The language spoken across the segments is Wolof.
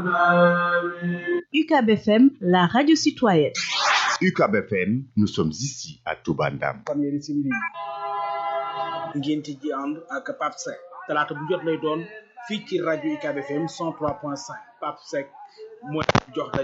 UCAB FM, la radio citoyenne. UCAB FM, nous sommes ici à Toubandam. fanweeri simili ngénti ji ànd ak Pape Seck talaata bu jot lay doon fii ci rajo UCAB FM 103.5 Pape Seck mooy jox la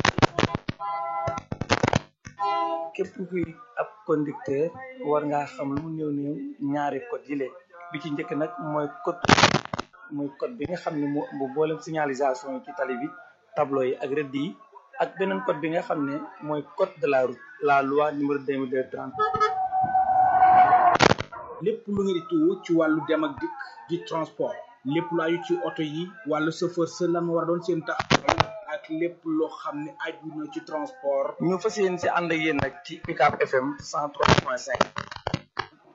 képp kuy ab conducteur war ngaa xam lu mu néew néew ñaari code yi lee bi ci njëkk nag mooy code mooy code bi nga xam ne moo ëmb boolem signalisation yi ci tali bi tableau yi ak rëdd yi ak beneen code bi nga xam ne mooy code de la route la loi numéro 2230 lépp lu ngeen di tuwu ci wàllu dem ak dikk di transport lépp lu aju ci oto yi wàllu chauffeur sa lan war a doon seen taxawaay ak lépp loo xam ne aju na ci transport ñu fas yéen si ànd ak yéen nag ci UCAB FM 103.5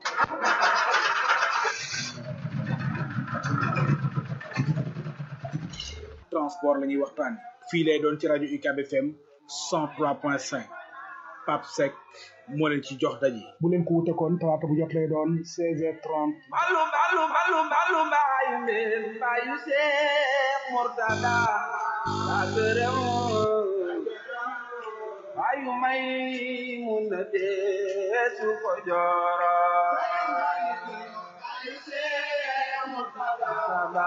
transport la ñuy waxtaan fii lay doon ci rajo UCAB FM 103.5 Pape Seck moo leen ci jox daje bu leen ko wute kon talaata bu jot lay doon 16h30 Balu balu balu balu mbayu mbeen mbayu Seex Murtada daa gërëm mbayu may mun na deesu ko jooro Murtada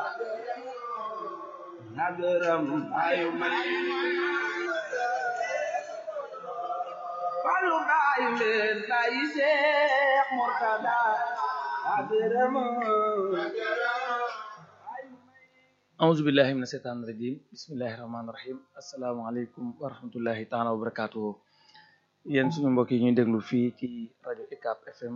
na gërëm mbayu may balu mbayu mbeen mbayu Seex Murtada daa gërëm auzu billahi mina seytaani rajim bismillahi rahmaani rahim asalaamaaleykum wa rahmatullahi taala wa barakatuhu yéen suñu mbokk yi ñuy déglu fii ci rajo UCAB FM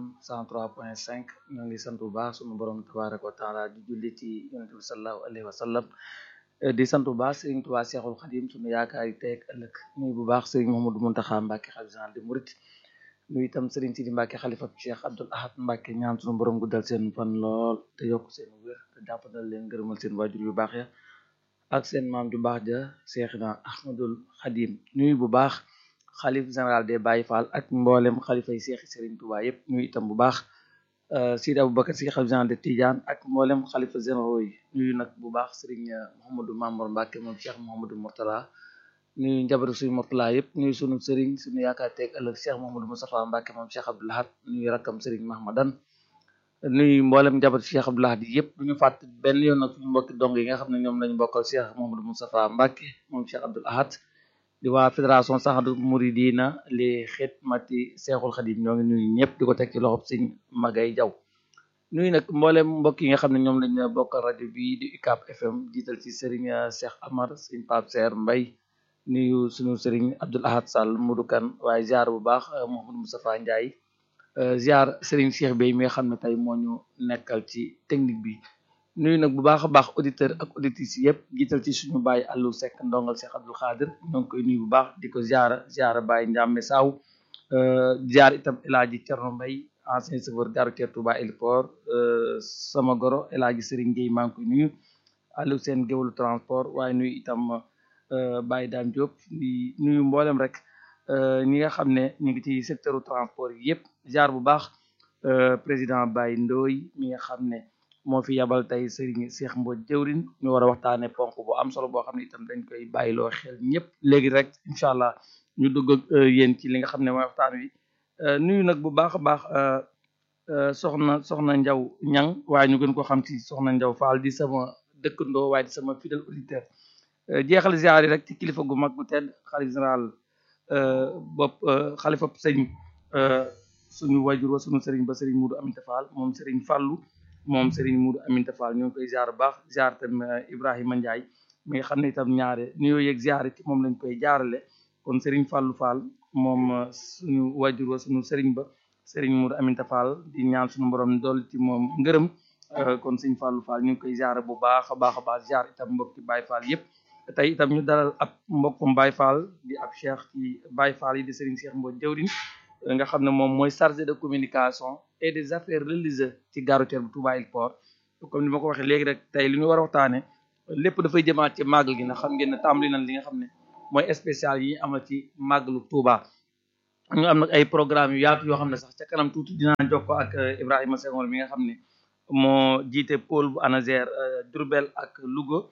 103.5 ñoo ngi sant bu baax suñu borom tabaraka wa taala di julli ci yonente bi salallahu alayhi wa sallam di sant bu baax sëriñ Tuubaa Seexul Xadim suñu yaakaar yi tey ak ëllëg nuyu bu baax sëriñ Mouhamadou Mountakha Mbacké xalifa général des mourides nuyu itam sëriñ Sidi Mbacké xalifa Cheikh Abdoul Ahad Mbacké ñaan suñu borom guddal seen fan lool te yokk seen wér te jàppandal leen gërëmal seen waajur yu baax ya ak seen maam ju baax ja Seexna Ahmadul Xadim nuyu bu baax xalif général des Baye Fall ak mboolem xalifa yi seexi sëriñ Tuubaa yépp nuyu itam bu baax Sidi Aboubacar si xalif général de Tidiane ak mboolem xalifa généraux yi nuyu nag bu baax sëriñ Mouhamadou Mamour Mbacké moom Cheikh Mouhamadou Mourtala nuyu njabootu suñu Mourtala yëpp nuyu sunu sëriñ suñu yaakaar teeg ëllëg Cheikh Mouhamadou Moustapha Mbacké moom Cheikh Abdoul Ahad nuyu rakkam sëriñ Mahmadan nuyu mboolem njabootu Cheikh Abdoul Ahad yëpp duñu fàtt benn yoon nag suñu mbokki dong yi nga xam ne ñoom lañu bokkal Cheikh Mouhamadou Moustapha Mbacké moom Cheikh Abdoul Ahad di waa fédération Sahadu Mouridina li xidmati Seexul Xadim ñoo ngi nuyu ñëpp di ko teg ci loxob sëñ Magay Jaw nuyu nag mboolem mbokk yi nga xam ne ñoom lañ bokkal rajo bi di UCAB FM jiital ci Serigne Cheikh Amar sëñ Pape Ser Mbay nuyu suñu Serigne Abdoul Ahad Sall Modou Kan waaye ziar bu baax Mouhamadou Moustapha Ndiaye ziar Serigne Cheikh Bey mi nga xam ne tey moo ñu nekkal ci technique bi nuyu nag bu baax a baax auditeur ak auditrices yëpp jiital ci suñu baay Allou Seck ndongal Cheikh Abdoul Khadir ñoo ngi koy nuyu bu baax di ko ziara ziara baay Ndiame Saw ziar itam El Hadji Thierno Mbaye ancien chauffeur gare routière Touba Héliport sama goro El Hadji Serigne Gueye maa ngi koy nuyu Aliou seen géwalu transport waaye nuyu itam Baye Dame Diop di nuyu mboolem rek ñi nga xam ne ñu ngi ci secteur transport yi yëpp ziar bu baax président Baye Ndoye mi nga xam ne moo fi yabal tey Serigne Cheikh Mbodj jëwrin ñu war a waxtaane ponk bu am solo boo xam ne itam dañ koy bàyyiloo xel ñëpp léegi rek incha allah ñu dugg ak yéen ci li nga xam ne mooy waxtaan wi nuyu nag bu baax a baax soxna soxna Njaw ñang waaye ñu gën ko xam ci soxna Njaw Fall di sama dëkkandoo waaye di sama fidèle auditeur jeexal ziar yi rek ci kilifa gu mag gu tedd xalif général bopp xalifa sëñ suñu wajur wa suñu sëriñ ba sëriñ Mudu Aminta Fall moom sëriñ Fallu moom sëriñ Mudu Aminta Fall ñoo ngi koy ziar bu baax ziar tam Ibrahima Ndiaye mi nga xam ne itam ñaare nuyoo yeeg ziar ci moom lañ koy jaarale kon sëriñ Fallu Fall moom suñu wajur wa suñu sëriñ ba sëriñ Mudu Aminta Fall di ñaan suñu borom dool ci moom ngërëm kon sëriñ Fallu Fall ñu ngi koy ziar bu baax a baax a baax ziar itam mbokki Baye Fall yëpp tey itam ñu dalal ab mbokkum Baye Fall di ab cheikh ci Baye Fall yi di sëriñ Cheikh Mbodj jëwrin nga xam ne moom mooy chargé de communication et des affaires religieuses ci gare routière bu Touba Héliport comme ni ma ko waxee léegi rek tey li ñu war a waxtaane lépp dafay jëmaat ci màggal gi ndax xam ngeen ne tàmbali nañ li nga xam ne mooy spécial yi amal ci màggalu Touba ñu am nag ay programme yu yaatu yoo xam ne sax ca kanam tuuti dinaa jokkoo ak Ibrahima Senghor mi nga xam ne moo jiite pôle bu ANASER Diourbel ak Louga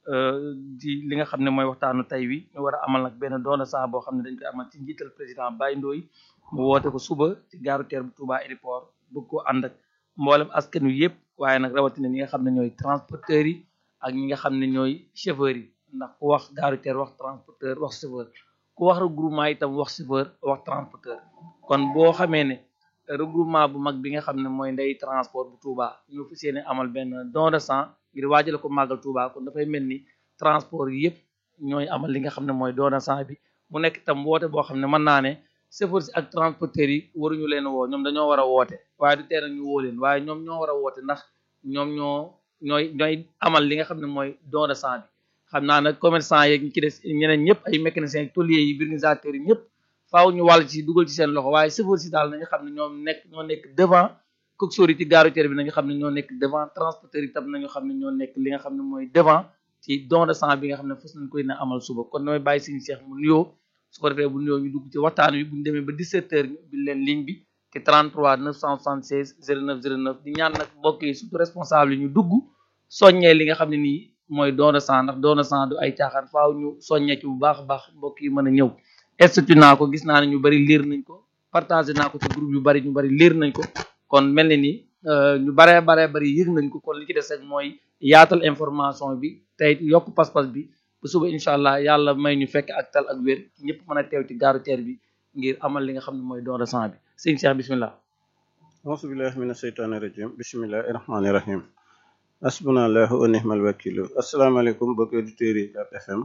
di li nga xam ne mooy waxtaanu tey wi ñu war a amal nag benn doona saa boo xam ne dañ koy amal ci njiital président Baye Ndoye mu woote ko suba ci gaaru teer bu Touba aéroport bëgg ko ànd ak mboolem askan wi yëpp waaye nag rawatina ñi nga xam ne ñooy transporteurs yi ak ñi nga xam ne ñooy chauffeurs yi ndax ku wax gaaru teer wax transporteur wax chauffeur ku wax regroupement itam wax chauffeur wax transporteur kon boo xamee ne regroupement bu mag bi nga xam ne mooy ndey transport bu Touba ñu fas yéene amal benn don de sang ngir waajale ko màggal Touba kon dafay mel ni transport yi yëpp ñooy amal li nga xam ne mooy don de sang bi mu nekk itam woote boo xam ne mën naa ne chauffeur si ak transporteurs yi waruñu leen woo ñoom dañoo war a woote waaye du tee ñu woo leen waaye ñoom ñoo war a woote ndax ñoom ñoo ñooy ñooy amal li nga xam ne mooy don de sang bi xam naa nag commerçant yeeg ñi ci des ñeneen ñëpp ay mécaniciens tôliers yi organisateurs yi ñëpp faaw ñu wàll ci dugal ci seen loxo waaye chauffeur si daal nañu xam ne ñoom nekk ñoo nekk devant coxeur yi ci gare routière bi nañu xam ne ñoo nekk devant transporteur yi tam nañu xam ne ñoo nekk li nga xam ne mooy devant ci don de sang bi nga xam ne fas nañ koy na amal suba kon damay bàyyi suñu Cheikh mu nuyoo su ko defee bu nuyoo ñu dugg ci waxtaan wi bu ñu demee ba 17 heures ñu ubbi leen ligne bi ci 33 976 09 09 di ñaan nag mbokk yi surtout responsable yi ñu dugg soññee li nga xam ne nii mooy don de sang ndax don de sang du ay caaxaan faaw ñu soññee ci bu baax a baax mbokk yi mën a ñëw institut naa ko gis naa ne ñu bari liir nañ ko partagé naa ko ci groupe yu bari ñu bari liir nañ ko kon mel ni ni ñu baree baree bari yëg nañ ko kon li ci des rek mooy yaatal information bi tey yokk pas-pas bi bu suba incha allah yàlla may ñu fekk ak tal ak wér ñëpp mën a teew ci gaaru teer bi ngir amal li nga xam ne mooy don de sang bi sëñ Cheikh bismillah auzu billahi mina sheytaani rajim bismillahi rahmaani rahim asbunallahu wa nihmal wakilu asalaamaaleykum mbokki auditeurs yi Ucab FM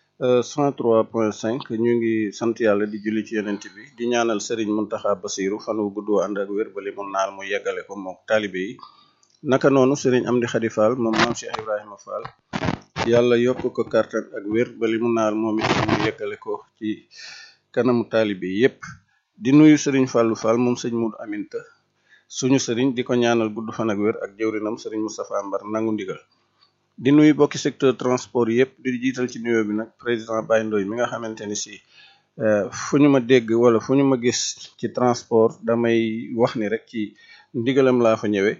103.5 ñu ngi sant yàlla di julli ci yonent bi di ñaanal Serigne Mountakha Bassirou fan wu gudd ànd ak wér bali mu naal mu yeggale ko mook taalibe yi naka noonu Serigne Amdi Khady Fall moom maam Cheikh Ibrahima Fall yàlla yokk ko kartan ak wér bali mu naal moom it mu yeggale ko ci kanamu taalibe yi yépp di nuyu Serigne Fallou Fall moom sëñ Moudou Aminta suñu Serigne di ko ñaanal gudd fan ak wér ak jëwrinam Serigne Moustapha Mbar nangu ndigal di nuyu bokki secteur transport yëpp di jiital ci nuyoo bi nag président Baye Ndoye mi nga xamante ni si fu ñu ma dégg wala fu ñu ma gis ci transport damay wax ni rek ci ndigalam laa fa ñëwee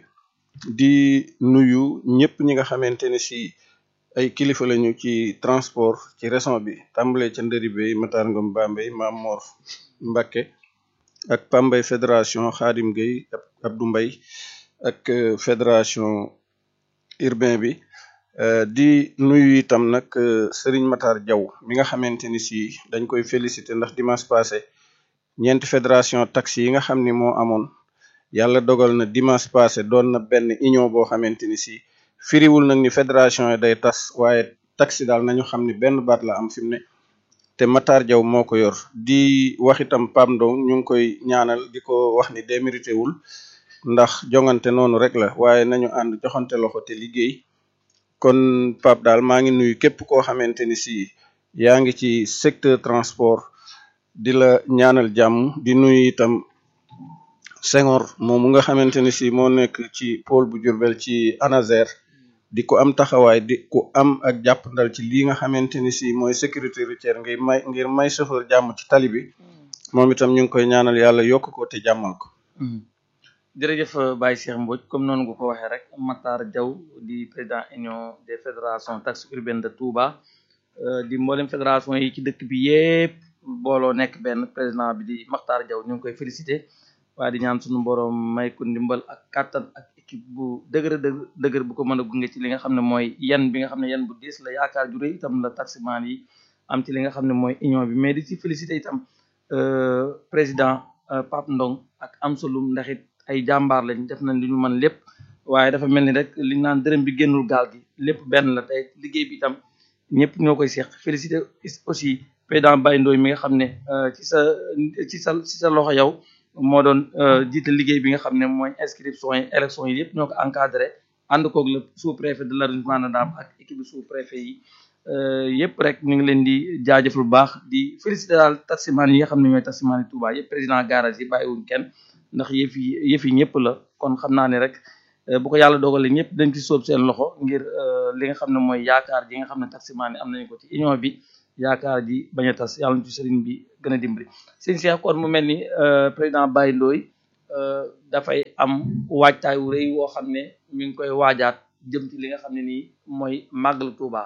di nuyu ñëpp ñi nga xamante ni si ay kilifa lañu ci transport ci région bi tàmbalee ca ndëri bay Matar Ngom Bambey Maam Mor Mbacké ak Pambay fédération Khadim Gueye Abdou Mbaye ak fédération urbain bi di nuyu itam nag Serigne Matar Diaw mi nga xamante ni si dañ koy féliciter ndax dimanche passé ñeenti fédération taxi yi nga xam ni moo amoon yàlla dogal na dimanche passé doon na benn union boo xamante ni si firiwul nag ni fédération yi day tas waaye taxi daal nañu xam ni benn baat la am fi mu ne te Matar Diaw moo ko yor di wax itam Pam Ndong ñu ngi koy ñaanal di ko wax ni démérité wul ndax jongante noonu rek la waaye nañu ànd joxante loxo te liggéey kon Pape daal maa ngi nuyu képp koo xamante ni si yaa ngi ci secteur transport di la ñaanal jàmm di nuyu itam Senghor moomu nga xamante ni si moo nekk ci pôle bu Diourbel ci ANASER di ko am taxawaay di ku am ak jàppandal ci lii nga xamante ni si mooy sécurité routière ngir may ngir may chauffeur jàmm ci tali bi moom itam ñu ngi koy ñaanal yàlla yokk ko te jàmmal ko. jërëjëf Baye Cheikh Mbodj comme noonu nga ko waxee rek Matar Diaw di président union des fédérations taxi urbaine de Touba di mboolem fédération yi ci dëkk bi yépp booloo nekk benn président bi di Matar Diaw ñu ngi koy félicité waaye di ñaan suñu borom may ko ndimbal ak kàttan ak équipe bu dëgër dëgër bu ko mën a gunge ci li nga xam ne mooy yan bi nga xam ne yan bu diis la yaakaar ju rëy itam la taximan yi am ci li nga xam ne mooy union bi mais di ci félicité itam président Pape Ndong ak Amsaloum ndax it ay jàmbaar lañ def nañ li ñu mën lépp waaye dafa mel ni rek li naan dërëm bi génnul gaal gi lépp benn la tey liggéey bi itam ñëpp ñoo koy seq félicité aussi président Baye Ndoye mi nga xam ne ci sa ci sa ci sa loxo yow moo doon jiite liggéey bi nga xam ne mooy inscription yi élection yi yëpp ñoo ko encadré ànd koog le sous préfet de l'arrondissement de Ndam ak équipe sous préfet yi yëpp rek ñu ngi leen di jaajëf lu baax di félicité daal taximan yi nga xam ne ñooy taximan yi Touba yëpp président garage yi bàyyiwuñ kenn ndax yëf yi yëf yi ñëpp la kon xam naa ne rek bu ko yàlla dogalee ñëpp dañ ci sóob seen loxo ngir li nga xam ne mooy yaakaar ji nga xam ne taximan yi am nañu ko ci union bi yaakaar ji bañ a tas yàlla na ci sëriñ bi gën a dimbali sëñ Cheikh kon mu mel ni président Baye Ndoye dafay am waajtaay wu rëy woo xam ne mi ngi koy waajaat jëm ci li nga xam ne nii mooy màggal Touba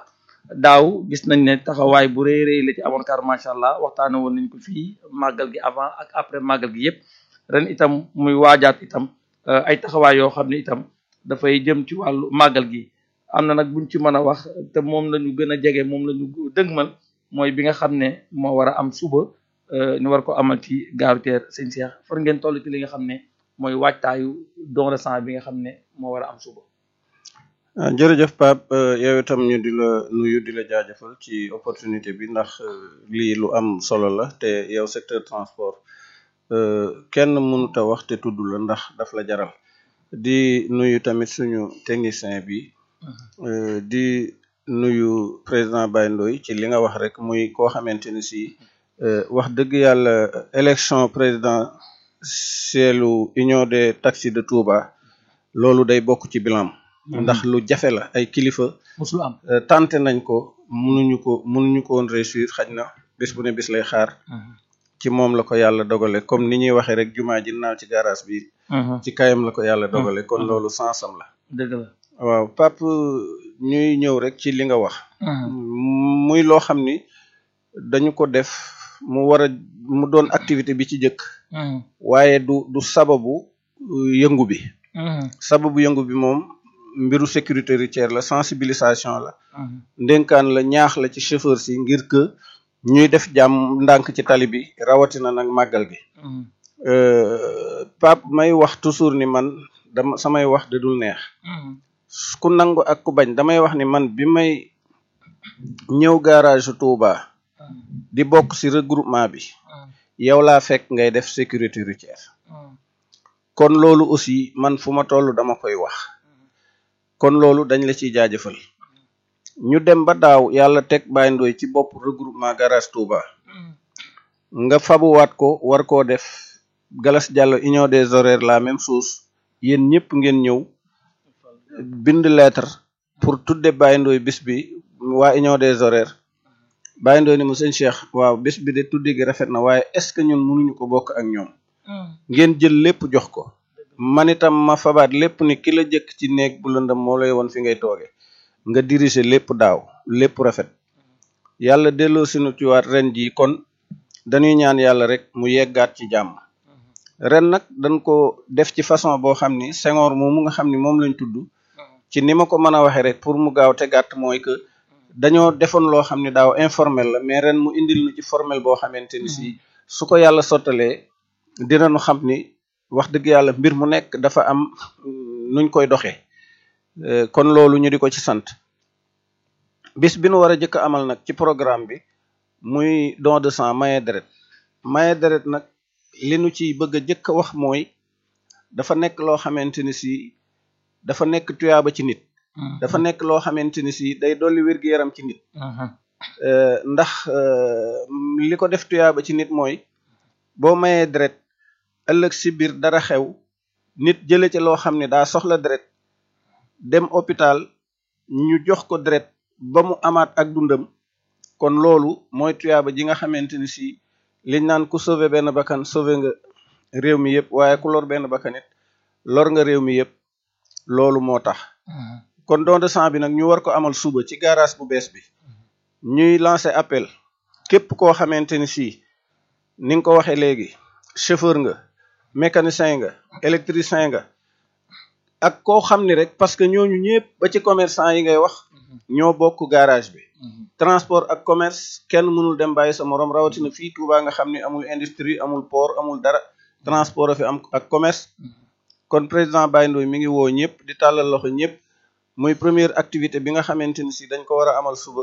daaw gis nañ ne taxawaay bu rëy rëy la ci amoon car macha allah waxtaane woon nañ ko fii màggal gi avant ak après màggal gi yëpp ren itam muy waajaat itam ay taxawaay yoo xam ne itam dafay jëm ci wàllu màggal gi am na nag buñ ci mën a wax te moom la ñu gën a jege moom la ñu dëgmal mooy bi nga xam ne moo war a am suba ñu war ko amal ci gaaru teer sëñ Cheikh far ngeen toll ci li nga xam ne mooy waajtaayu don de sang bi nga xam ne moo war a am suba. jërëjëf Pape yow itam ñu di la nuyu di la jaajëfal ci opportunité bi ndax lii lu am solo la te yow secteur transport kenn mënut a wax te tudd la ndax daf la jaral di nuyu tamit suñu technicien bi di nuyu président Baye Ndoye ci li nga wax rek muy koo xamante ni si wax dëgg yàlla élection présidentielle union des taxis de Touba loolu day bokk ci bilan ndax lu jafe la ay kilifa. musul am tenté nañ ko mënuñu ko mënuñu ko woon réussir xaj na bis bu ne bis lay xaar. ci moom la ko yàlla dogale comme ni ñuy waxee rek jumaa ji naaw ci garage bi. ci kayam la ko yàlla dogale kon loolu sansam la. dëgg la waaw Pape ñuy ñëw rek ci li nga wax. muy loo xam ni dañu ko def mu war a mu doon activité bi ci jëkk. waaye du du sababu yëngu bi. sababu yëngu bi moom. mbiru sécurité routière la sensibilisation la ndénkaan la ñaax la ci chauffeur si ngir que ñuy def jàmm ndànk ci tali bi rawatina nag màggal gi Pape may wax toujours ni man dama samay wax da dul neex ku nangu ak ku bañ damay wax ni man bi may ñëw garage Touba di bokk ci regroupement bi yow laa fekk ngay def sécurité routière kon loolu aussi man fu ma toll dama koy wax kon loolu dañ la ciy jaajëfal ñu dem ba daaw yàlla teg Baye Ndoye ci bopp regroupement garage Touba nga fabuwaat ko war koo def Galas Diallo union des horaires la même chose yéen ñëpp ngeen ñëw bind lettre pour tudde Baye Ndoye bis bi waa union des horaires Baye Ndoye ni mu sëñ Cheikh waaw bis bi de tudde gi rafet na waaye est-ce que ñun mënuñu ko bokk ak ñoom ngeen jël lépp jox ko man itam ma fabaat lépp ni ki la jëkk ci néeg bu lëndëm moo lay woon fi ngay tooge nga diriger lépp daaw lépp rafet yàlla delloo sinu ci waat ren jii kon dañuy ñaan yàlla rek mu yeggaat ci jàmm ren nag dañ ko def ci façon boo xam ni Senghor moomu nga xam ni moom lañ tudd ci ni ma ko mën a waxee rek pour mu gaaw te gàtt mooy que dañoo defoon loo xam ni daaw informel la mais ren mu indil nu ci formel boo xamante ni si su ko yàlla sottalee dinañu xam ni wax dëgg yàlla mbir mu nekk dafa am nuñ koy doxee kon loolu ñu di ko ci sant bis bi nu war a jëkk amal nag ci programme bi muy don de sang maye deret maye deret nag li nu ci bëgg a jëkk a wax mooy dafa nekk loo xamante ni si dafa nekk tuyaaba ci nit dafa nekk loo xamante ni si day dolli wér-gu-yaram ci nit ndax li ko def tuyaaba ci nit mooy boo mayee deret ëllëg si biir dara xew nit jële ci loo xam ne daa soxla deret dem hôpital ñu jox ko deret ba mu amaat ak dundam kon loolu mooy tuyaaba ji nga xamante ni si liñ naan ku sauver benn bakkan sauver nga réew mi yëpp waaye ku lor benn bakkan it lor nga réew mi yëpp loolu moo tax kon don de sang bi nag ñu war ko amal suba ci garage bu bees bi ñuy lancer appel képp koo xamante ni si ni nga ko waxee léegi chauffeur nga mécanicien nga électricien nga ak koo xam ni rek parce que ñooñu ñëpp ba ci commerçant yi ngay wax ñoo bokk garage bi transport ak commerce kenn mënul dem bàyyi sa morom rawatina fii Touba nga xam ni amul industrie amul port amul dara transport a fi am ak commerce kon président Baye Ndoye mi ngi woo ñëpp di tàllal loxo ñëpp muy première activité bi nga xamante ni si dañ ko war a amal suba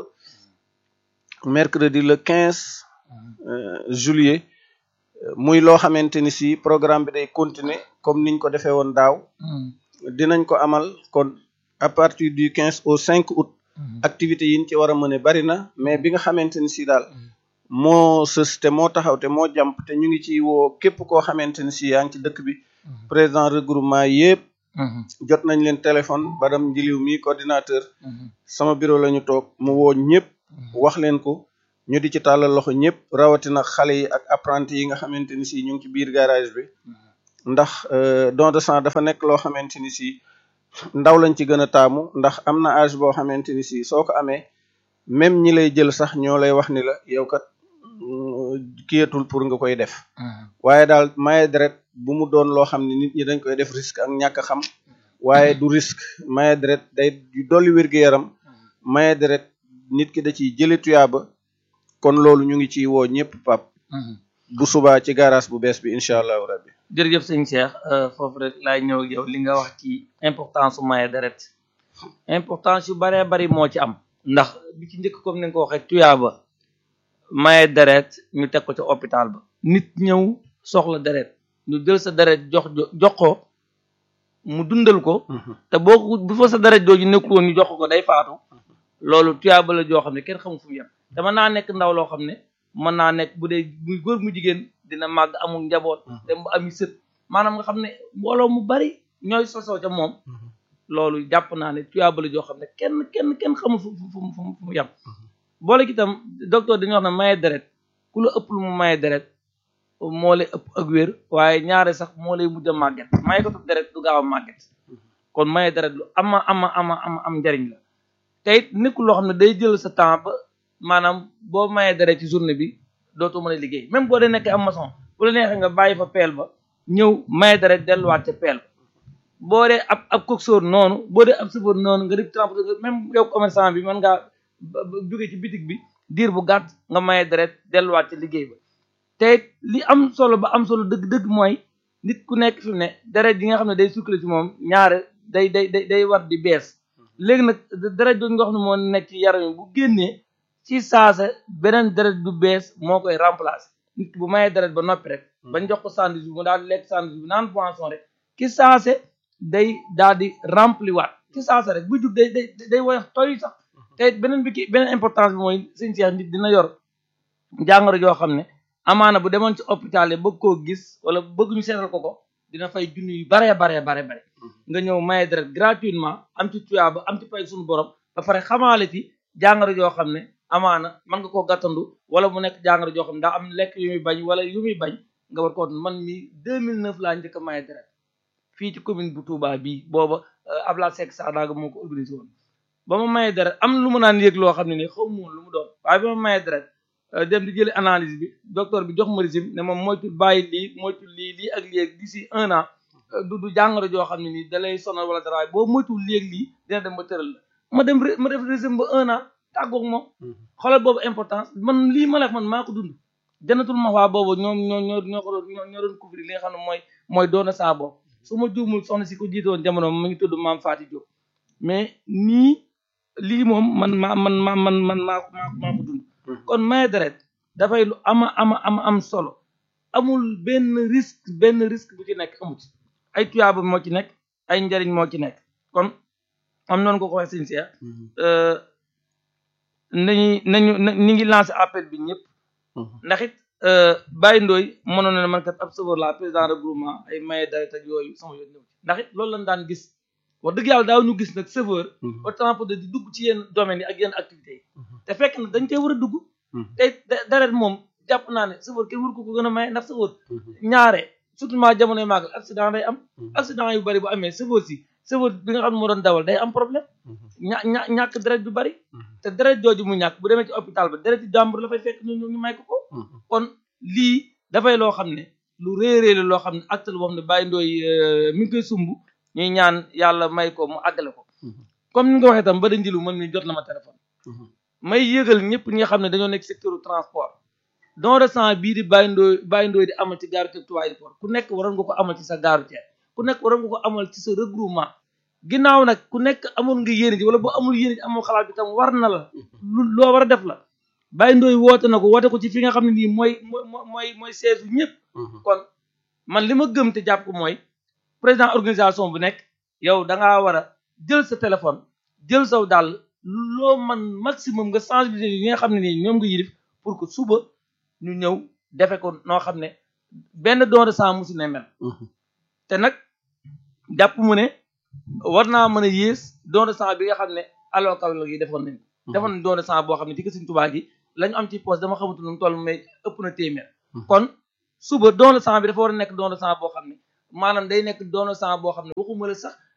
mercredi le quinze juillet muy loo xamante ni si programme bi day continuer comme niñ ko defee woon daaw dinañ ko amal kon à partir du quinze au cinq août activités yi ñu ci war a mëne bari na mais bi nga xamante ni si daal moo sës te moo taxaw te moo jàmp te ñu ngi ci woo képp koo xamante ni si yaa ngi ci dëkk bi président regroupement yëpp jot nañ leen téléphone badam njiliw mi coordinateur sama bureau la ñu toog mu woo ñëpp wax leen ko ñu di ci tàllal loxo ñëpp rawatina xale yi ak apprenti yi nga xamante ni si ñu ngi ci biir garage bi ndax don de sang dafa nekk loo xamante ni si ndaw lañ ci gën a taamu ndax am na âge boo xamante ni si soo ko amee même ñi lay jël sax ñoo lay wax ni la yow kat kiyatul pour nga koy def waaye daal maye deret bu mu doon loo xam ne nit ñi dañ koy def risque ak ñàkk a xam waaye du risque maye deret day dolli wér-gu-yaram maye deret nit ki da ciy jële tuyaaba kon loolu ñu ngi ciy woo ñëpp pap bu subaa ci garage bu bees bi incha allahu rabbi jërëjëf sëñ Cheikh foofu rek laay ñëw ak yow li nga wax ci importance su maye deret importance yu baree bari moo ci am ndax bi ci njëkk comme ni nga ko waxee tuyaaba maye deret ñu teg ko ca hôpital ba nit ñëw soxla deret ñu jël sa deret jox jox ko mu dundal ko te boo ko bu fa sa deret jooju nekkul woon ñu jox ko day faatu loolu tuyaaba la joo xam ne kenn xamul fu mu yem te mën naa nekk ndaw loo xam ne mën naa nekk bu dee muy góor mu jigéen dina màgg amul njaboot dem ba ami sët maanaam nga xam ne mbooloo mu bari ñooy sosoo ca moom loolu jàpp naa ne tuyaaba la joo xam ne kenn kenn kenn xamul fu fu fu mu yem boole ki itam docteur dañuy wax ne maye deret ku la ëpp lu mu maye deret moo lay ëpp ak wér waaye ñaare sax moo lay mujj a màgget maye ko deret du gaaw a màgget kon maye deret lu ama ama ama ama am njariñ la te it nekkul loo xam ne day jël sa temps ba maanaam boo mayee deret ci journée bi dootoo mën a liggéey même boo dee nekkee am maçon bu la neexee nga bàyyi fa peel ba ñëw maye deret delluwaat ca peel ba boo dee ab ab coxeur noonu boo dee ab chauffeur noonu nga def transporteur même yow commerçant bi mën ngaa jóge ci bitig bi diir bu gàtt nga maye deret delluwaat ca liggéey ba te it li am solo ba am solo dëgg-dëgg mooy nit ku nekk fi mu ne deret yi nga xam ne day circulé ci moom ñaare day day day day war di bees léegi nag deret jooju nga xam ne moo nekk ci yaram yi bu génnee ci saasa beneen deret bu bees moo koy remplacer nit ki bu mayee deret ba noppi rek bañ jox ko sandwich bi mu daal di lekk sandwich bi naan boisson rek ki saase day daal di rempli waat ki saase rek bu jug day day day woyof toy sax te beneen bi ki beneen importance bi mooy sëñ Cheikh nit dina yor jàngoro joo xam ne amaana bu demoon ci hôpital yi bëgg koo gis wala bëgg ñu seetal ko ko dina fay junni yu baree baree bare bare nga ñëw maye deret gratuitement am ci tuyaaba am ci pay suñu borom ba pare xamaale ci jàngoro joo xam ne amaana mën nga koo gàttandu wala mu nekk jàngoro joo xam ne daa am lekk yu muy bañ wala yu muy bañ nga war ko man mi 2009 laa njëkk a maye deret fii ci commune bu Touba bii booba Abla Seck Sadaga moo ko organisé woon ba ma maye deret am lu mu naan yëg loo xam ne ni xaw ma woon lu mu doon waaye ba ma maye deret dem di jëli analyse bi docteur bi jox ma régime ne moom moytul bàyyi lii moytul lii lii ak lii ak d'ici un an du du jàngoro joo xam ne nii da lay sonal wala dara waaye boo moytul lii ak lii dina dem ba tëral la ma dem ma def régime ba un an tàggoog moom xoolal boobu importance man lii ma la man maa ko dund janatul ma waa boobu ñoom ñoo ñoo ñoo ko doon ñoo doon couvrir li nga xam ne mooy mooy doona saa boobu su ma juumul soxna si ko jiitoon jamono mu ngi tudd maam Faati Diop mais nii lii moom man maa man ma man man maa maa maa ko dund kon maye deret dafay lu ama ama ama am solo amul benn risque benn risque bu ci nekk amut ay tuyaaba moo ci nekk ay njariñ moo ci nekk kon am noonu ko ko waxee sëñ Cheikh nañu nañu ñi ngi lancé appel bi ñëpp ndax it Baye Ndoye mënoon na ne man kat ab chauffeur la président regroupement ay maye deret ak yooyu sama yoon ñëw ndax it loolu lañ daan gis wax dëgg yàlla daaw ñu gis nag chauffeur autant pour de di dugg ci yenn domaines yi ak yenn activités yi te fekk na dañ cee war a dugg te deret moom jàpp naa ne chauffeur kenn wur ko ko gën a maye ndax chauffeur ñaare surtout ment jamonoy màggal accident day am accident yu bari bu amee chauffeur si chauffeur bi nga xam ne moo doon dawal day am problème ña ña ñàkk deret bi bari te deret jooju mu ñàkk bu demee ci hôpital ba deret yi jàmbur la fay fekk ñu ñu may ko ko kon lii dafay loo xam ne lu réeréer la loo xam ne acte la boo xam ne Baye Ndoye mi ngi koy sumb ñuy ñaan yàlla may ko mu àggale ko comme ni nga ko waxee tam ba da njilu man mi jot na ma téléphone may yëgal ñëpp ñi nga xam ne dañoo nekk secteur transport don de sang bii di Baye Ndoye Baye Ndoye di amal ci gaaru Touba Aéroport ku nekk waroon nga ko amal ci sa gaaru Thiès ku nekk waroon nga ko amal ci sa regroupement ginnaaw nag ku nekk amoon nga yéene ji wala boo amul yéene ji amoo xalaat bi tam war na la lu loo war a def la Baye Ndoye woote na ko woote ko ci fi nga xam ne nii mooy mooy mooy siège bu ñëpp kon man li ma gëm te jàpp ko mooy président organisation bu nekk yow da ngaa war a jël sa téléphone jël saw dàll loo man maximum nga sensibiliser yi nga xam ne nii ñoom nga yilif pour que suba ñu ñëw defe ko noo xam ne benn don de sang musu ne mel te nag jàpp mu ne war naa mën a yées don de sang bi nga xam ne aloo kaw yi defoon nañ ko defoon nañ don de sang boo xam ne ci Sëriñ Tuubaa gi la ñu am ci poste dama xamatu nu mu toll mais ëpp na téeméer kon suba don de sang bi dafa war a nekk don de sang boo xam ne maanaam day nekk don de sang boo xam ne waxuma la sax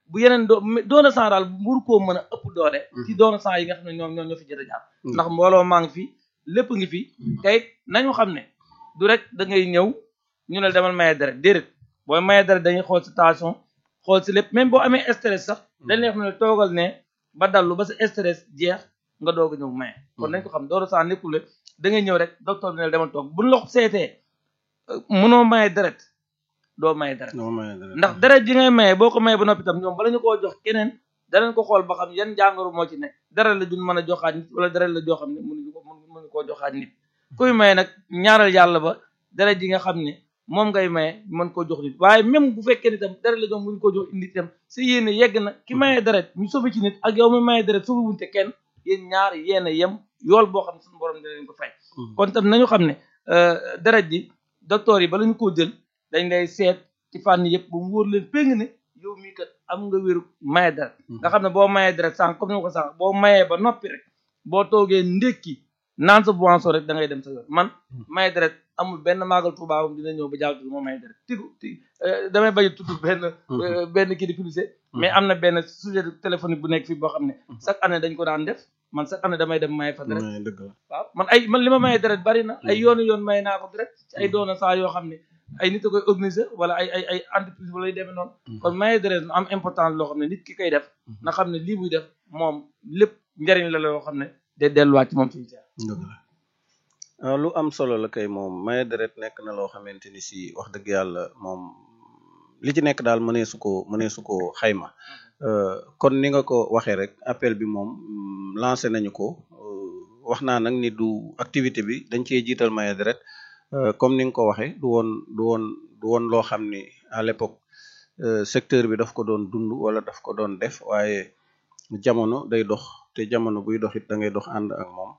bu yeneen doo doona sang daal mburu koo mën a ëpp doole ci doona sang yi nga xam ne ñoom ñoom ñoo fi jot a jaar ndax mbooloo maa ngi fi lépp ngi fi tey nañu xam ne du rek da ngay ñëw ñu ne demal maye deret déedéet booy maye deret dañuy xool si tension xool si lépp même boo amee stress sax dañ lay xam ne toogal ne ba dallu ba sa stress jeex nga doog a ñëw maye kon nañ ko xam doona sang nekkul ne da ngay ñëw rek docteur bi ne demal toog buñ la seetee mënoo maye deret doo maye deret doo maye deret ndax deret ji ngay maye boo ko maye ba noppi tam ñoom bala ñu koo jox keneen danañ ko xool ba xam yan jàngoro moo ci ne deret la duñ mën a joxaat nit wala deret la joo xam ne mënuñu ko mënuñu koo joxaat nit kuy maye nag ñaaral yàlla ba deret ji nga xam ne moom ngay maye mën koo jox nit waaye même bu fekkee ni tam deret la jox mënuñu koo jox nit tam sa yéene yegg na ki maye deret ñu sofi ci nit ak yow mi maye deret sofi wuñte kenn yéen ñaar yéen a yem yool boo xam ne suñu borom dina leen ko fay kon tam nañu xam ne deret ji docteur yi bala ñu koo jël dañ lay seet ci fànn yëpp ba mu wóor leen péng ne yow mii kat am nga wéru maye deret nga xam ne boo mayee deret sànq comme ni ma ko sànq boo mayee ba noppi rek boo toogee ndékki naan sa boisson rek da ngay dem sa yoon man maye deret amul benn maagal tubaabam dina ñëw ba jàll tudd moo maye deret tigu ti damay bañ a tudd benn benn kii di publicité mais am na benn sujet téléphonique bu nekk fii boo xam ne chaque année dañ ko daan def man chaque année damay dem maye fa deret dëgg la waaw man ay man li ma maye deret bari na ay yoonu yoon maye naa ko deret ci ay doona saa yoo xam ne ay nit a koy organiser wala ay ay ay entreprise wala yu demee noonu kon maye deret am importance loo xam ne nit ki koy def na xam ne lii muy def moom lépp njariñ la loo xam ne day delluwaat ci moom suñu seer dëgg la lu am solo la kay moom maye deret nekk na loo xamante ni si wax dëgg yàlla moom li ci nekk daal mënee su ko mënee su ko xayma kon ni nga ko waxee rek appel bi moom lancé nañu ko wax naa nag ni du activité bi dañ cee jiital maye deret comme ni nga ko waxee du woon du woon du woon loo xam ni à l'époque secteur bi daf ko doon dund wala daf ko doon def waaye jamono day dox te jamono buy dox it da ngay dox ànd ak moom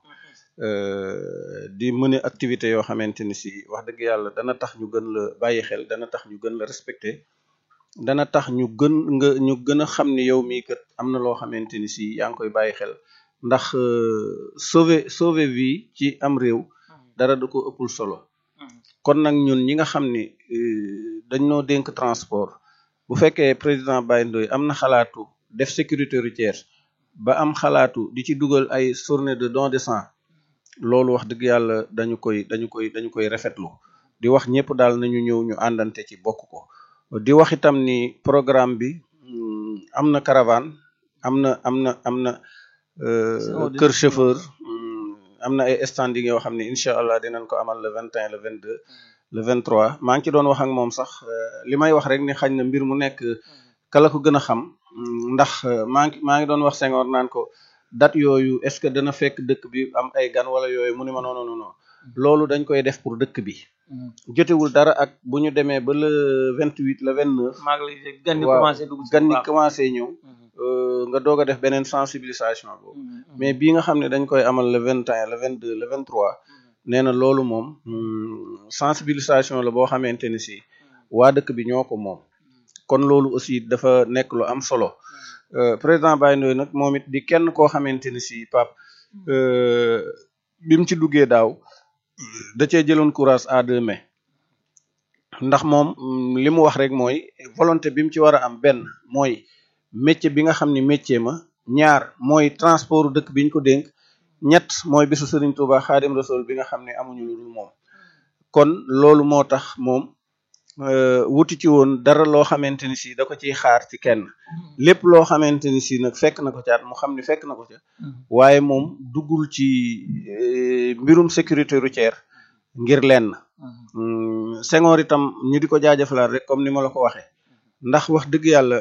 di mëne activité yoo xamante ni si wax dëgg yàlla dana tax ñu gën la bàyyi xel dana tax ñu gën la respecté dana tax ñu gën nga ñu gën a xam ni yow mii kat am na loo xamante ni si yaa ngi koy bàyyi xel ndax sauver sauver vie ci am réew dara da ko ëppul solo kon nag ñun ñi nga xam ni dañ noo dénk transport bu fekkee président Baye Ndoye am na xalaatu def sécurité routière ba am xalaatu di ci dugal ay journée de don de sang loolu wax dëgg yàlla dañu koy dañu koy dañu koy rafetlu di wax ñëpp daal nañu ñëw ñu àndante ci bokk ko di wax itam ni programme bi am na caravane am na am na am na kër chauffeur am na ay standing yoo xam ne incha allah dinañ ko amal le vingt et un le vingt deux le vingt trois maa ngi ci doon wax ak moom sax li may wax rek ni xañ na mbir mu nekk kala ko gën a xam ndax maa ngi maa ngi doon wax Senghor naan ko date yooyu est ce que dana fekk dëkk bi am ay gan wala yooyu mu ni ma non non non loolu dañ koy def pour dëkk bi jotewul dara ak bu ñu demee ba le vingt huit le vingt neuf maa ngi lay gan ñi waaw commencé dugg si gan ñi waaw. commencé ñëw nga doog a def beneen sensibilisation boobu mais bii nga xam ne dañ koy amal le vingt et un le vingt deux le vingt trois nee na loolu moom sensibilisation la boo xamante ni si waa dëkk bi ñoo ko moom kon loolu aussi dafa nekk lu am solo président Baye Ndoye nag moom it di kenn koo xamante ni si pap bi mu ci duggee daaw da cee jëloon courage à deux mains ndax moom li mu wax rek mooy volonté bi mu ci war a am benn mooy métier bi nga xam ni métier ma ñaar mooy transport dëkk bi ñu ko dénk ñett mooy bisu Serigne Touba Xaadim Rasul bi nga xam ne amuñu lu dul moom kon loolu moo tax moom wuti ci woon dara loo xamante ni si da ko ciy xaar ci kenn lépp loo xamante ni si nag fekk na ko caat mu xam ni fekk na ko ca waaye moom duggul ci mbirum sécurité routière ngir lenn Senghor itam ñu di ko jaajëfalaat rek comme ni ma la ko waxee ndax wax dëgg yàlla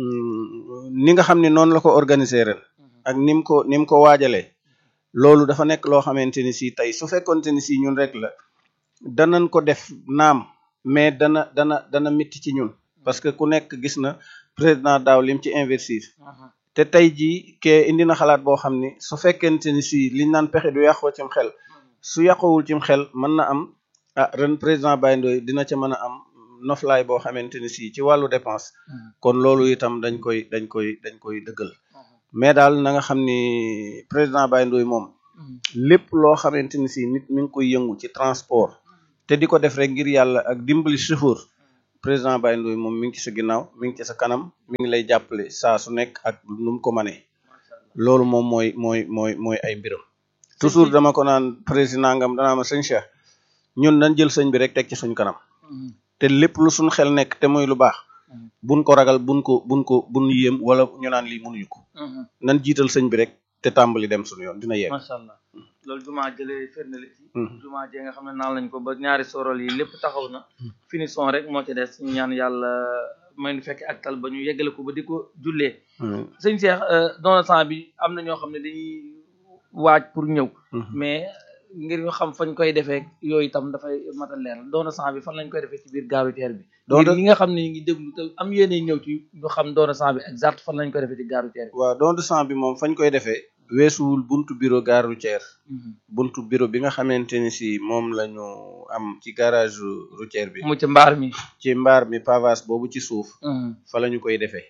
ni nga xam ne noonu la ko organiser ren ak ni mu ko ni mu ko waajalee loolu dafa nekk loo xamante ni si tey su fekkonte ni si ñun rek la danañ ko def naam mais dana dana dana métti ci ñun parce que ku nekk gis na président daaw lim ci investir te tey jii ke indi na xalaat boo xam ni su fekkente ni si liñ naan pexe du yàqoo cim xel su yàqowul cim xel mën na am ah ren président Baye Ndoye dina ca mën a am noflaay boo xamante ni si ci wàllu dépense kon loolu itam dañ koy dañ koy dañ koy dëggal mais daal na nga xam ni président Baye Ndoye moom lépp loo xamante ni si nit mi ngi koy yëngu ci transport te di ko def rek ngir yàlla ak dimbali chauffeur président Baye Ndoye moom mi ngi ci sa ginnaaw mi ngi ci sa kanam mi ngi lay jàppale saa su nekk ak nu mu ko manee loolu moom mooy mooy mooy mooy ay mbiram toujours dama ko naan président ngam danaa ma sëñ Cheikh ñun nañ jël sëñ bi rek teg ci suñ kanam te lépp lu suñ xel nekk te muy lu baax buñ ko ragal buñ ko buñ ko buñ yéem wala ñu naan lii mënuñu ko nan jiital sëñ bi rek te tàmbali dem suñu yoon dina yegg macha allah loolu jumaa jëlee firnde li ci jumaa jee nga xam ne naan lañ ko ba ñaari sorol yi lépp taxaw na finition rek moo ci des ñu ñaan yàlla may nu fekke ak tal ba ñu yeggale ko ba di ko jullee sëñ Cheikh don sang bi am na ñoo xam ne dañuy waaj pour ñëw mais ngir ñu xam fañ koy defee yooyu itam dafay mat a leer doona sang bi fan lañ koy defee ci biir gaaru teer bi ngir ñi nga xam ne ñu ngi déglu te am yéene ñëw ci ñu xam doona sang bi exact fan lañ koy defee ci gaaru teer bi waaw don de sang bi moom fañ koy defee weesuwul buntu bureau gare routière buntu bureau bi nga xamante ni si moom la ñu am ci garage routière bi mu ci mbaar mi ci mbaar mi pavage boobu ci suuf fa la ñu koy defee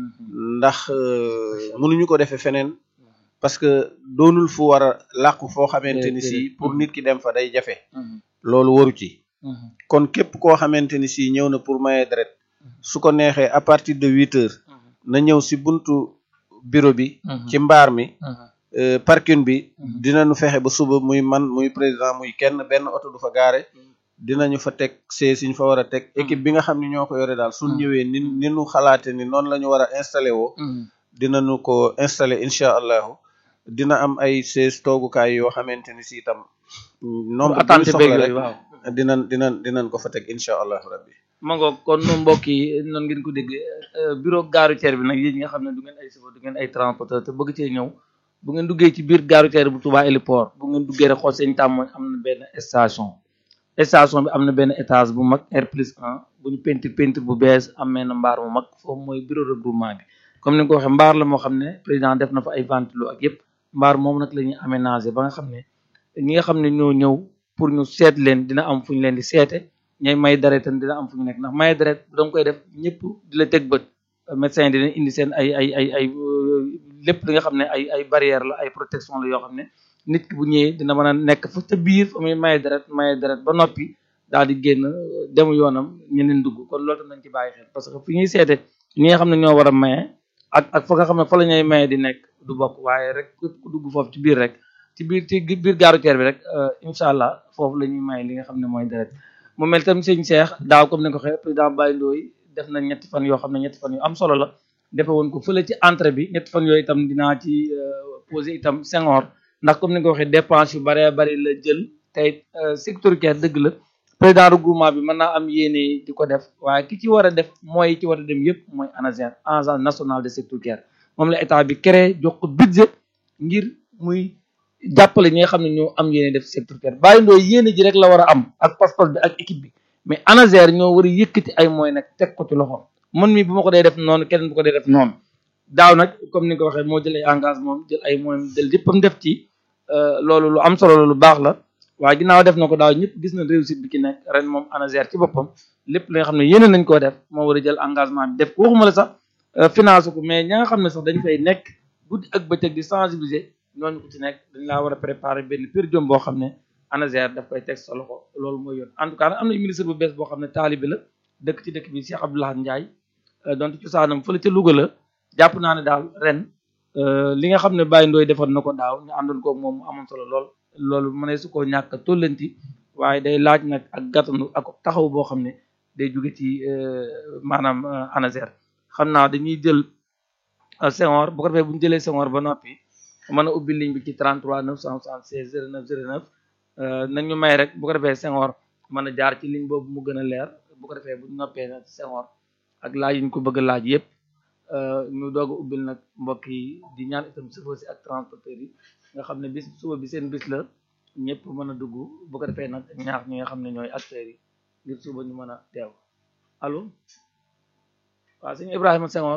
ndax mënuñu ko defee feneen parce que doonul fu war a làqu foo xamante ni si pour nit ki dem fa day jafe loolu waru ci kon képp koo xamante ni si ñëw na pour maye deret su ko neexee à partir de huit heures na ñëw si buntu bureau bi ci mbaar mi parking bi dinañu fexe ba suba muy man muy président muy kenn benn oto du fa gaare dinañu fa teg see siñ fa war a teg équipe bi nga xam ne ñoo ko yore daal suñ ñëwee ni ni ñu xalaate ni noonu la ñu war a installé woo dinañu ko installé incha allahu dina am ay sees toogukaay yoo xamante ni si itam nombre bu ñu soxla rek dinañ dinañ dinañ ko fa teg incha allahu rabbi ma ngoog kon nu mbokk yi noonu ngeen ko déggee bureau gare routière bi nag yéen ñi nga xam ne du ngeen ay chauffeur du ngeen ay transporteur te bëgg cee ñëw bu ngeen duggee ci biir gare routière bu Touba héliport bu ngeen duggee rek xool seen tàmmooñ am na benn station station bi am na benn étage bu mag R plus 1 bu ñu peinture peinture bu bees am na mbaar mu mag foofu mooy bureau regroupement bi comme ni nga ko waxee mbaar la moo xam ne président def na fa ay ventilo ak yëpp mbaar moom nag la ñuy aménager ba nga xam ne ñi nga xam ne ñoo ñëw pour ñu seet leen dina am fu ñu leen di seete ñay may deret tam dina am fu ñu nekk ndax may deret da nga koy def ñëpp di la teg bët médecin dina indi seen ay ay ay ay lépp li nga xam ne ay ay barrière la ay protection la yoo xam ne nit ki bu ñëwee dina mën a nekk fa ca biir fa muy maye deret maye deret ba noppi daal di génn dem yoonam ñeneen dugg kon loolu tam nañ ci bàyyi xel parce que fi ñuy seete ñi nga xam ne ñoo war a maye ak ak fa nga xam ne fa la ñuy maye di nekk du bokk waaye rek képp ku dugg foofu ci biir rek ci biir ci biir gare routière bi rek incha allah foofu la ñuy maye li nga xam ne mooy deret mu mel tam sëñ Cheikh daaw comme ni nga ko waxee président Baye Ndoye def na ñetti fan yoo xam ne ñetti fan yu am solo la defe woon ko fële ci entrée bi ñetti fan yooyu itam dinaa ci posé itam Senghor ndax comme ni nga ko waxee dépense yu bëree bëri la jël tey sécuritaire dëgg la président regroupement bi mën naa am yéene di ko def waaye ki ci war a def mooy ci war a dem yëpp mooy ANASER agence nationale de sécuritaire moom la état bi créé jox ko budget ngir muy jàppale ñi nga xam ne ñoo am yéene def sécuritaire Baye Ndoye yéene ji rek la war a am ak passeport bi ak équipe bi mais ANASER ñoo war a yëkkati ay moyens nag teg ko ci loxoom man mi bu ma ko dee def noonu keneen bu ko dee def noonu daaw nag comme ni nga ko waxee moo jël ay engagement jël ay moyens jël yëppam def ci loolu lu am solo la lu baax la waaye ginnaaw def na ko daaw ñëpp gis na réussite bi ki nekk ren moom ANASER ci boppam lépp li nga xam ne yéene nañ koo def moo war a jël engagement bi def ko waxuma la sax finance ko mais ña nga xam ne sax dañ fay nekk guddi ak bëccëg di sensibiliser ñooñu ko ci nekk dañ laa war a préparer benn pur jom boo xam ne ANASER daf koy teg sa loxo loolu mooy yoon en tout cas nag am na ministre bu bees boo xam ne taalibe la dëkk ci dëkk bi Cheikh Abdoulaye Ndiaye donte cosaanam fële ca Louga la jàpp naa ne daal ren li nga xam ne Baye Ndoye defoon na ko daaw ñu àndoon koog moom mu amoon solo lool loolu mu ne su ko ñàkk a tollanti waaye day laaj nag ak gàttanu ak taxaw boo xam ne day jóge ci maanaam ANASER xam naa dañuy jël Senghor bu ko defee bu ñu jëlee Senghor ba noppi mën a ubbi ligne bi ci 33 976 09 09 nañ ñu may rek bu ko defee Senghor mën a jaar ci ligne boobu mu gën a leer bu ko defee bu ñu noppee nag Senghor ak laaj yi ñu ko bëgg a laaj yëpp ñu doog a ubbil nag mbokk yi di ñaan itam chauffeur si ak transporteur yi nga xam ne bis suba bi seen bis la ñëpp mën a dugg bu ko defee nag ñaax ñi nga xam ne ñooy acteurs yi ngir suba ñu mën a teew allo waaw sëñ Ibrahima Senghor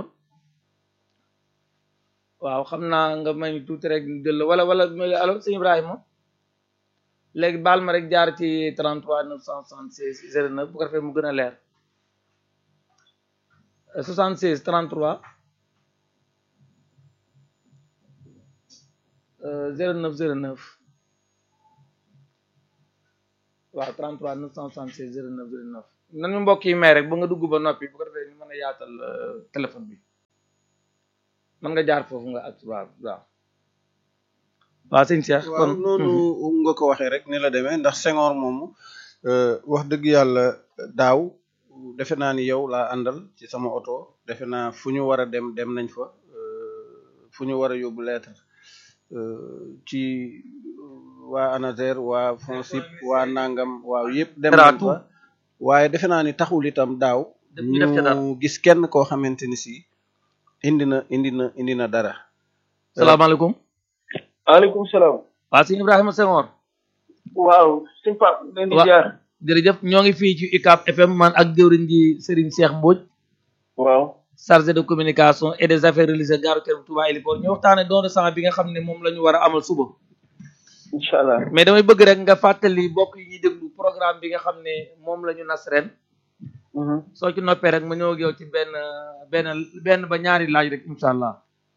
waaw xam naa nga may ñu tuuti rek ñu jël wala wala allo sëñ Ibrahima léegi baal ma rek jaar ci 33 976 09 bu ko defee mu gën a leer 76 33 09 09 waaw 33 976 09 09 nañu mbokk yi may rek ba nga dugg ba noppi bu ko defee ñu mën a yaatal euh, téléphone bi mën nga jaar foofu nga ak waaw waaw waaw sëñ Cheikh waaw kon noonu nga ko waxee rek ni la demee ndax Senghor moomu euh, wax dëgg yàlla daaw defe naa ni yow laa àndal ci sama oto defe naa fu ñu war a dem dem nañ fa euh, fu ñu war a yóbbu lettre euh, ci waa ANASER waa FONSIP waa Nangam waaw yëpp dem nañ Tratou. fa waaye defe naa ni taxul itam daaw Def ñu def ca dara. ñu gis kenn koo xamante ni si indi na indi na indi na dara salaamaaleykum waaleykum salaam. waaw sëñ Ibrahima Senghor waaw sëñ Pape leen di Wa- jaar. jërëjëf ñoo ngi fii ci UCAB FM man ak jëwriñ ji Serigne Cheikh Mbodj waaw. chargé de communication et des affaires religieuses gare routière bu Touba Héliport ñu waxtaane don de sang bi nga xam ne moom la ñu war a amal suba incha allah. mais damay bëgg rek nga fàttali bokk yi ñuy déglu programme bi nga xam ne moom la ñu nas ren Mhm. soo ci noppee rek ma ñëw ak yow ci benn benn benn ba ñaari laaj rek incha allah.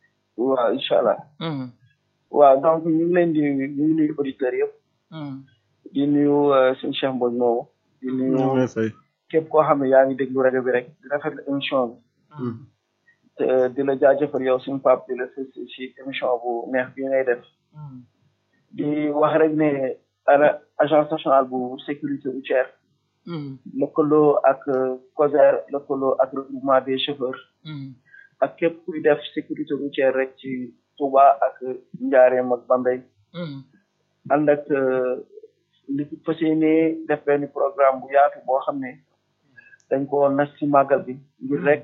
waaw incha allah. Mhm, waaw donc ñu ngi leen di ñu ngi nuyu auditeurs yëpp. mhm, di nuyu euh, sëñ Cheikh Mbodj moomu. di ñoo nuyu ngi fay képp koo xam ne yaa ngi déglu rajo bi rek di rafetlu émission bi. mhm. te di la jaajëfal yow suñu Pape di la si si émission bu neex bi ngay def. mhm. di wax rek ne ana agence nationale bu sécurité routière Mhm, lëkkaloo ak euh, COSER lëkkaloo ak regroupement des chauffeurs. mhm, ak képp kuy def sécurité routière rek ci Touba ak Njaareem ak Bambey mhm, ànd ak euh, li fas yéene def benn programme bu yaatu boo xam ne dañ ko nas ci màggal bi ngir rek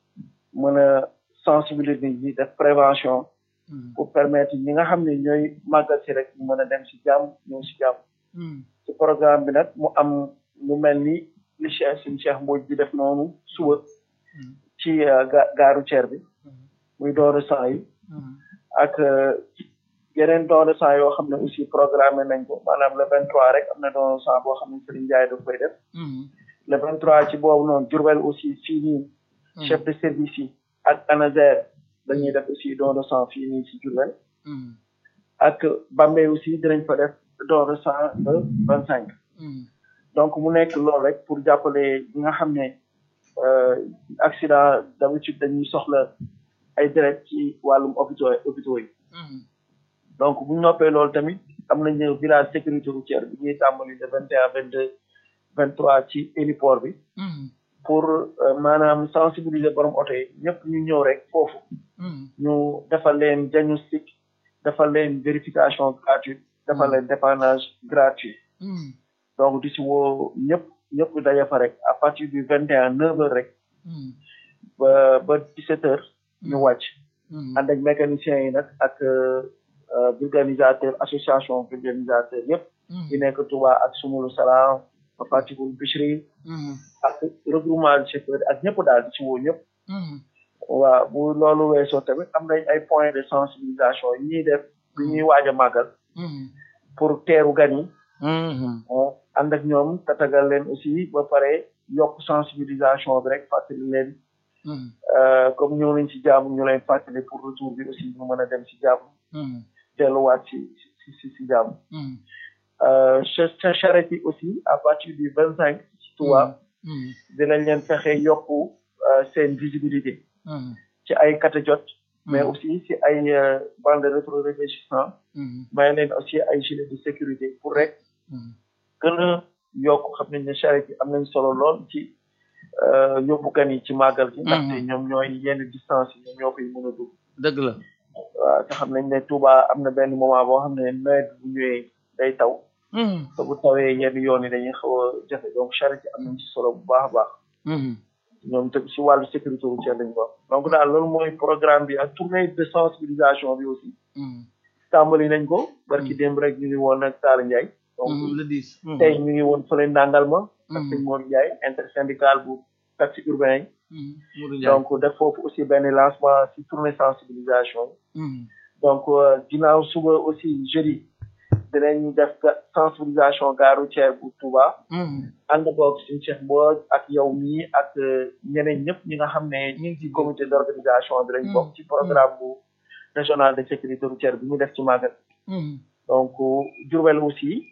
mën a sensibiliser nit ñi def prévention mhm, pour permettre ñi nga xam ne ñooy màggal si rek ñu mën a dem si jàmm ñëw si jàmm mhm, ci programme bi nag mu am lu mel ni li Cheikh suñu Cheikh Mbodj di def noonu suba mhm, ci euh, ga gaaru ceer bi mhm, muy dooru sang yi mhm. ak euh, yeneen don de sang yoo xam ne aussi programmé nañ ko maanaam le 23 rek am na don de sang boo xam ne Serigne Ndiaye daf koy def Mhm, le 23 ci boobu noonu Diourbel aussi fii nii mhm, chef de service yi ak ANASER dañuy def aussi don de sang fii nii ci Diourbel mhm, ak Bambey aussi dinañ fa def don de sang le 25 mhm. donc mu nekk loolu rek pour jàppale ñi nga xam ne euh, accident d'habitude dañuy soxla ay deret ci wàllum hôpitaux hôpitaux yi Mhm, donc bu ñu noppee loolu tamit am nañu village sécurité routière bi ñuy tàmbali de vingt et un vingt deux vingt trois ci héliport bi mhm, pour euh, maanaam sensibiliser borom oto yi ñëpp ñu ñëw rek foofu mhm, ñu defal leen diagnostic defal leen vérification gratuite defal leen dépannage gratuit mhm, donc di si woo ñëpp ñëpp daje fa rek à partir du vingt et un neuf heures rek mhm, ba ba dix sept heures ñu wàcc mhm. ànd ak mécaniciens yi nag ak euh, euh, vulganisateur association vulganisateur yëpp yi nekk Touba ak Sumulu Salaam ba Fatihul Bichri Mhm, ak regroupement de chauffeurs ak ñëpp daal di ci woo ñëpp mhm, waaw bu loolu weesoo tamit am nañ ay points de sensibilisation yi ñuy def bi ñuy waaj a màggal mhm, pour teeru gan yi mhm. bon ànd ak ñoom tatagal leen aussi ba pare yokk sensibilisation bi rek fàttali leen Mhm, euh, comme ñëw nañ ci jàmm ñu leen fàttali pour retour bi aussi ñu mën a dem ci jàmm mhm, delluwaat ci ci ci ci jàmm mhm, euh, cha- cha- charrette yi aussi à partir du vingt cinq ci Touba mhm, dinañ leen fexe yokku euh, seen visibilité mhm, ci ay catadiot mais Mhm. aussi ci ay euh, bande rétro-réfléchissant mhm, may leen aussi ay gilet de sécurité pour rek mhm. gën a yokk xam nañ ne charrette yi am nañ solo lool ci euh, yóbbu gan yi ci màggal gi ndaxte ñoom ñooy yenn distance yi ñoom ñoo koy mën a dugg dëgg la waaw te xam nañ ne Touba am na benn moment boo xam ne nawet bu ñëwee day taw Mhm, te bu tawee yenn yoon yi dañuy xaw a jafe donc charrette yi am nañ ci solo bu baax a baax mhm, ñoom tamit si wàllu sécurité routière lañ ko donc daal loolu mooy programme bi ak tournée de sensibilisation bi aussi mhm, tàmbali nañ ko barki démb rek ñu ngi woon ak Talla Ndiaye donc mhm. le dix. Mhm, tey ñu ngi woon fële ndàngal ma ak Mhm. sëñ Mor Ndiaye intersyndical bu taxi urbain yi mhm. Modou Ndiaye. donc def foofu aussi benn lancement si tournée sensibilisation Mhm, donc euh, ginnaaw suba aussi jeudi dinañ def ga- sensibilisation gare routière bu Touba mhm. ànd boog suñu Cheikh Mbodj ak yow mii ak euh, ñeneen ñëpp ñi nga xam ne ñu ngi ci comité d'organisation bi lañ Mm. bokk ci programme bu régional de sécurité routière bi ñu def ci Magal Mhm, donc Diourbel aussi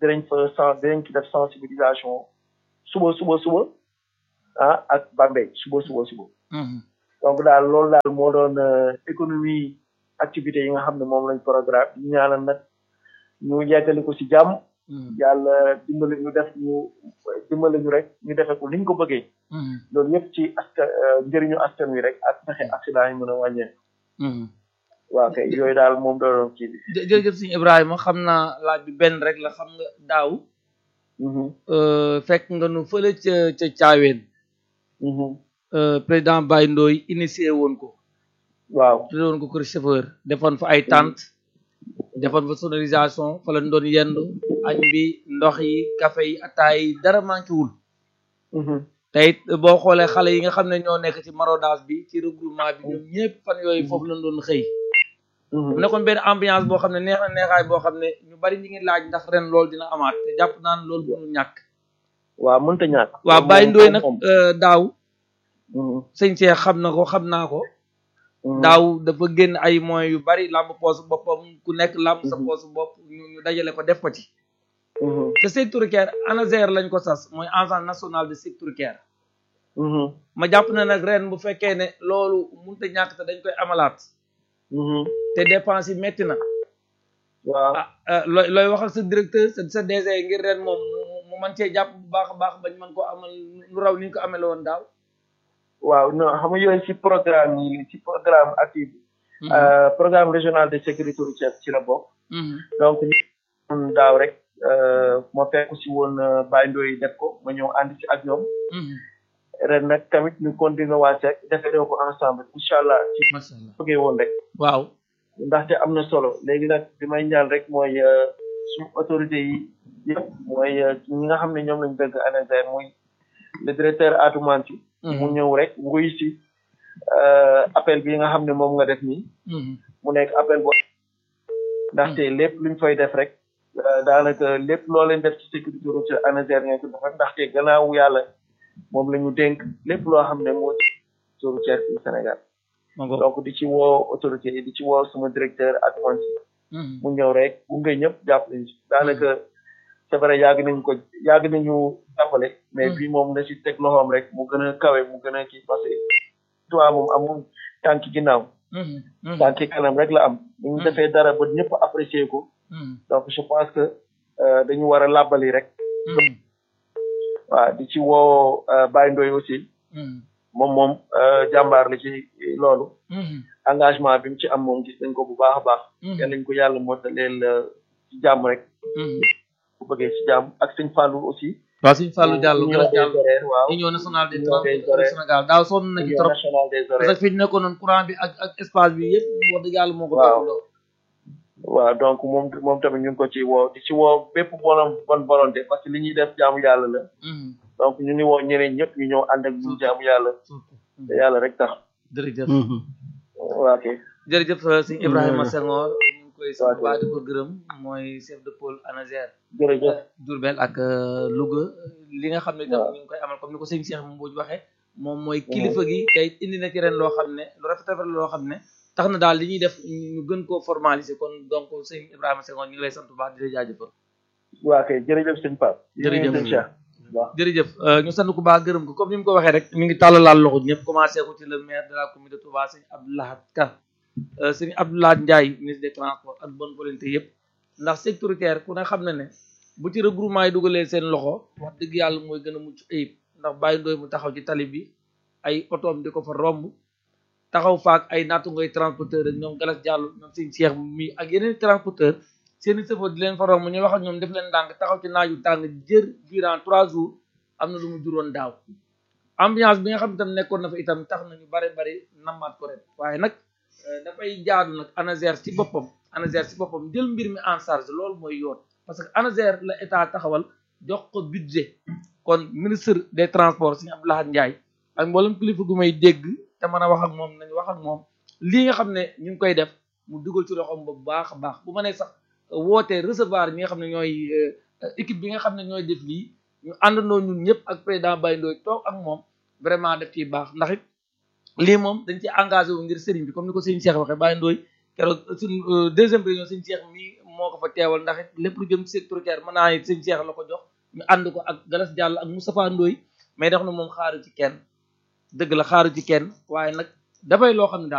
dinañ fa sen dinañ ci def sensibilisation suba suba suba ah ak Bambey suba suba suba donc daal loolu daal moo doon économie activité yi nga xam ne moom lañ programme ñu ñaanal nag ñu yeggali ko ci jàmm yàlla dimbali ñu def ñu dimbali ñu rek ñu defee ko niñ ko bëggee loolu yëpp ci askan njëriñu askan wi rek ak fexe accident yi mën a wàññeeku waaw kay yooyu daal moom doon kii bi jërëjëf sëñ Ibrahima xam naa laaj bi benn rek la xam nga daaw fekk nga nu fële ca ca caaween président Baye Ndoye initié woon ko waaw tudde woon ko kër chauffeur defoon fa ay tente defoon fa sonorisation fa lañ doon yendu añ bi ndox yi café yi ataay yi dara manqué wul te it boo xoolee xale yi nga xam ne ñoo nekk ci maraudage bi ci regroupement bi ñoom ñëpp fan yooyu foofu lañ doon xëy mu nekkoon benn ambiance boo xam ne neex na neexaay boo xam ne ñu bari ñi ngi laaj ndax ren loolu dina amaat te jàpp naan loolu mënul ñàkk waaw mënta ñàkk waaw Baye Ndoye nag daaw sëñ Cheikh xam na ko xam naa ko daaw dafa génn ay moyens yu bari làmb poos boppam ku nekk làmb sa poos bopp ñu ñu dajale ko def ko ci te sécuritaire ANASER lañ ko sas mooy agence nationale de sécuritaire ma jàpp na nag ren bu fekkee ne loolu mënut a ñàkk te dañ koy amalaat te dépense yi metti na waaw ah looy looy waxal sa directeur sa sa DG ngir ren moom mu mën cee jàpp bu baax a baax bañ mën ko amal lu raw ni ñu ko amele woon daaw waaw non xam nga yooyu ci programme yi ci programme actif programme régional de sécurité routière ci la bokk donc ñu daaw rek ma fekk si woon Baye Ndoye def ko ma ñëw ànd ci ak ñoom ren nag tamit ñu continuer waa Seck defee ko ensemble incha allah ci bëggee woon rek waaw ndaxte am na solo léegi nag bi may ñaan rek mooy suñu autorité yi yëpp mooy ñi nga xam ne ñoom lañ dëgg ANASER muy le directeur Atoumane mu ñëw rek nguy si appel bi nga xam ne moom nga def nii mu nekk appel bo ndaxte lépp luñ fay def rek daanaka lépp loo leen def ci sécurité routière ANASER ngeen ko defal ndaxte gannaaw yàlla moom la ñu dénk lépp loo xam ne moo ci routière ci Sénégal donc di ci woo autorité yi di ci woo sama directeur Atoumane mu ñëw rek bu nga ñëpp jàpp nañ ci daanaka c'est vrai yàgg nañ ko yàgg nañu jàppale mais bii moom na ci teg loxoom rek mu gën a kawe mu gën a kii parce que toi moom amul tànki ginnaaw tànki kanam rek la am bu ñu defee dara ba ñëpp apprécier ko donc je pense que dañu war a làbbali rek waaw di ci woo Baye Ndoye aussi moom moom jàmbaar la ci loolu engagement bi mu ci am moom gis nañ ko bu baax a baax yal nañ ko yàlla mottaleel ci jàmm rek bu bëggee ci jàmm ak sëñ Fallou aussi waaw sëñ Fallou Diallo union des horaires waaw union nationale des Union des transports du horaires. Sénégal daaw sonn na ci union trop nationale des parce horaires que fi ñu nekkoon noonu courant bi ak ak espace bi yëpp wax dëgg yàlla moo ko Waaw. toppatoo waaw donc moom moom tamit ñu ngi ko ci woo di ci woo bépp bonam bonne volonté parce que li ñuy def jaamu yàlla la donc ñu ngi woo ñeneen ñëpp ñu ñëw ànd ak ñu jaamu yàlla surtout te yàlla rek tax jërëjëf waa ok jërëjëf sëñ Ibrahima Senghor ñu ngi koy sant waaw. bu baax di ko gërëm mooy chef de pôle ANASER jërëjëf Diourbel ak euh, Louga li nga xam ne itam waaw. ñu ngi koy amal comme ni ko sëñ Cheikh Mbodj waxee moom mooy kilifa gi tey indi na ci ren loo xam ne lu rafet rafet loo xam ne tax na daal li ñuy def ñu gën koo formaliser kon donc sëñ Ibrahima Senghor ñu ngi lay sant bu baax di la jaajëfal waa kay jërëjëf sëñ Pape Jërëjëf. sëñ Cheikh waaw jërëjëf euh, ñu sant ku baax gërëm ko comme ni mu ko waxee rek mi ngi tàllalaal loxo ñëpp commencé ko ci le maire de la commune de Touba sëñ Abdoulahat Ka euh, sëñ Abdoulahat Ndiaye ministre des transports ak bonne volonté yëpp ndax sécuritaire ku ne xam na ne bu ci regroupement yi dugalee seen loxo wax dëgg yàlla mooy gën a mucc ayib ndax bàyyi ndooy mu taxaw ci tali bi ay otoom di ko fa romb taxaw faak ay naatu ngoy transporteur ak ñoom galas jàllu ñoom sëñ Cheikh mi ak yeneen transporteur seeni sëfo di leen fa romb ñu wax ak ñoom def leen ndànk taxaw ci naaju tàng jër durant trois jours am na lu mu juróon daaw ambiance bi nga xam itam nekkoon na fa itam tax na ñu bare bari nammaat ko ren waaye nag euh, dafay jaadu nag ANASER ci boppam ANASER ci boppam jël mbir mi en charge loolu mooy yoon parce que ANASER la état taxawal jox ko budget kon ministre des transports Serigne Abdou Lahad Ndiaye ak mboolem kilifa gu may dégg te mën a wax ak moom nañu wax ak moom lii nga xam ne ñu ngi koy def mu dugal ci loxoom bu baax a baax bu ma nee sax wootee recevoir ñi nga xam ne ñooy euh, équipe bi nga xam ne ñooy def lii ñu àndandoo ñun ñëpp ak président Baye Ndoye toog ak moom vraiment def ciy baax ndax it lii moom dañ ci engagé wu ngir sëriñ bi comme ni ko sëriñ Cheikh waxee Baye Ndoye keroog suñ deuxième réunion sëriñ Cheikh mii moo ko fa teewal ndax it lépp lu jëm ci secteur culturel mën naa ne sëñ Cheikh la ko jox ñu ànd ko ak Galas Diallo ak Moustapha Ndoye mais dax na moom xaaru ci kenn dëgg la xaaru ci kenn waaye nag dafay loo xam ne daal